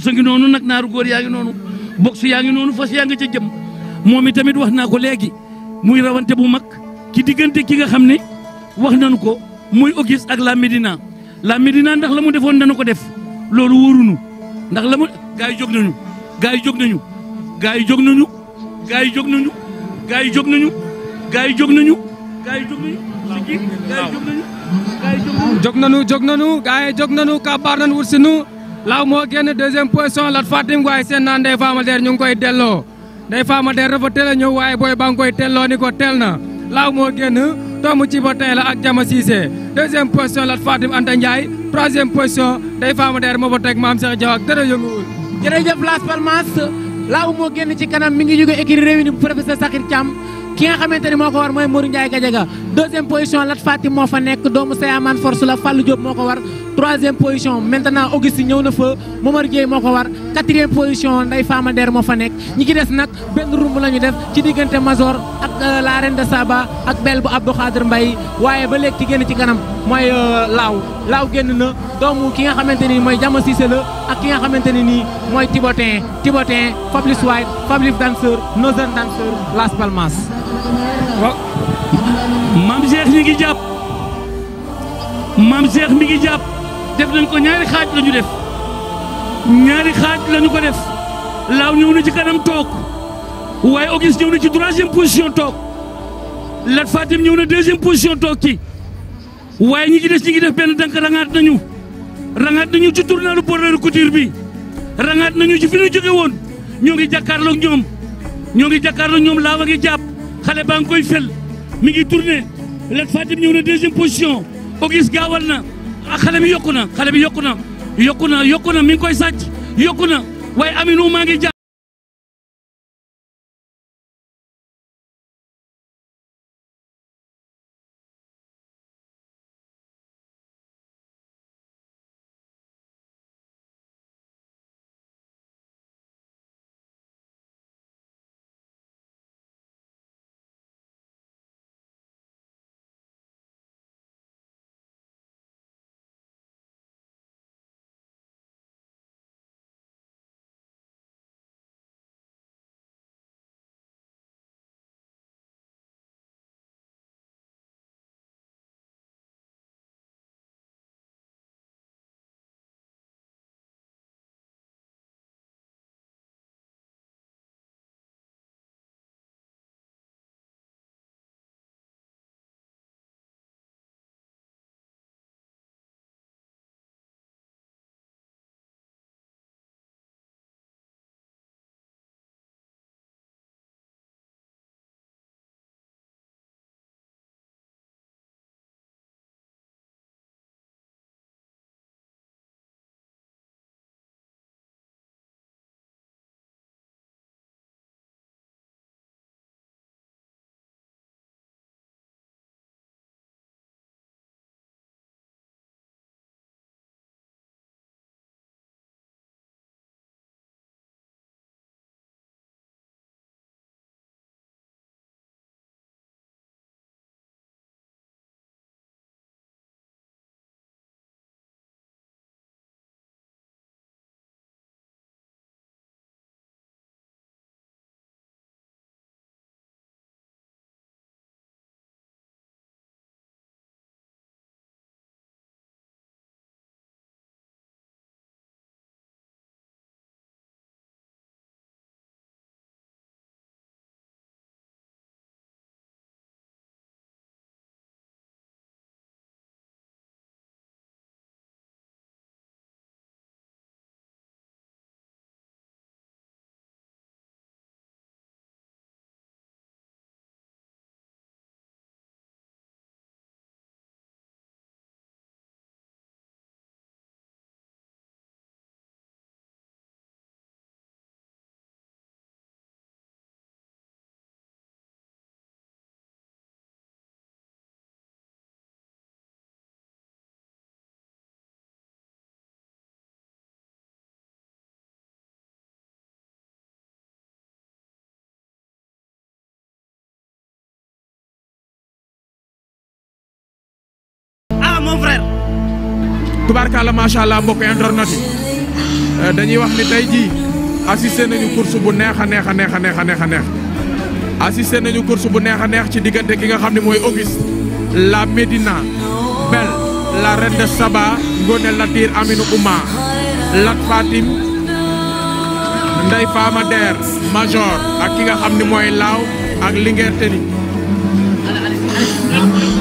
course ngi noonu nag naaru góor yaa ngi noonu boxe yaa ngi noonu fas yaa nga ca jëm moom itamit wax naa ko léegi muy rawante bu mag ci diggante ki nga xam ne wax nañu ko muy Auguste ak la Médina la Médina ndax la mu defoon dana ko def loolu wóorunu ndax la mu gaa yi jóg nañu gaa yi jóg nañu gaa yi jóg nañu gaa yi jóg nañu gaa yi jóg nañu gaa yi jóg nañu gaa yi jóg nañu sigi gaa yi jóg nañu gaa yi jóg nañu jóg nañu jóg nañu gars yi jóg nañu kabaar nañu wut si nu laaw moo génn deuxième position Lat Fatim waaye seen naan Ndeye Fama Der ñu ngi koy delloo Ndeye Fama Der dafa teel a ñëw waaye booy ba nga koy telloo ni ko teel na laaw moo génn doomu ci ba tey la ak Jama Cissé deuxième position Lat Fatim Anta Ndiaye troisième position Ndeye Fama Der moo fa teg Maam Cheikh Diaw ak dara yënguwul jërëjëf Las Palmas laaw moo génn ci kanam mi ngi jóge écurie Réunis bu professeur Sakhir Thiam ki nga xamante ni moo ko war mooy Mourou Ndiaye Gadiaga deuxième position Lat Fatim moo fa nekk doomu Sayaman Force la Fallou Diop moo ko war troisième position maintenant Auguste ñëw na fa Momar Dieye moo ko war quatrième position Ndeye Fama Der moo fa nekk ñi ci des nag benn rumb la ñu def ci diggante Mazor ak la reine de Saba ak bel bu Abdou Khadir Mbaye waaye ba léegi ci génn ci kanam mooy laaw laaw génn na doomu ki nga xamante ni mooy Jama Cissé la ak ki nga xamante ni nii mooy Thibotin Thibotin Fabrice White Fabrice Danseur Northern Danseur Las Palmas maam Cheikh ñi ngi jàpp maam Cheikh mi ngi jàpp def nañ ko ñaari xaaj la ñu def ñaari xaaj la ñu ko def laaw ñëw na ci kanam toog waaye Auguste ñëw na ci troisième position toog Lat Fatim ñëw na deuxième position toog ci waaye ñi ci des ñi ngi def benn dank rangaat nañu rangaat nañu ci tournalu Bordeaux couture bi rangaat nañu ci fi ñu jóge woon ñoo ngi jàkkaarloog ñoom ñoo ngi jàkkaarloog ñoom laawa ngi jàpp xale baa ngi koy fel mi ngi tourné Lat Fatim ñëw na deuxième position Auguste gaawal na ah xale bi yokku na xale bi yokku na yokku na yokku na mi ngi koy sàcc yokku na waaye Aminou maa ngi jàpp tubaarkàlla macha allah mbokk internet yi dañuy wax ni tey jii assisté nañu course bu neex a neex a neex a neex a neex a neex assisté nañu course bu neex a neex ci diggante ki nga xam ne mooy Auguste la Médina Belle la reine de Saba Ngone Latir Aminou Ouma Lat Fatim Ndey Fama Der Major ak ki nga xam ne mooy Laaw ak Linguère Teni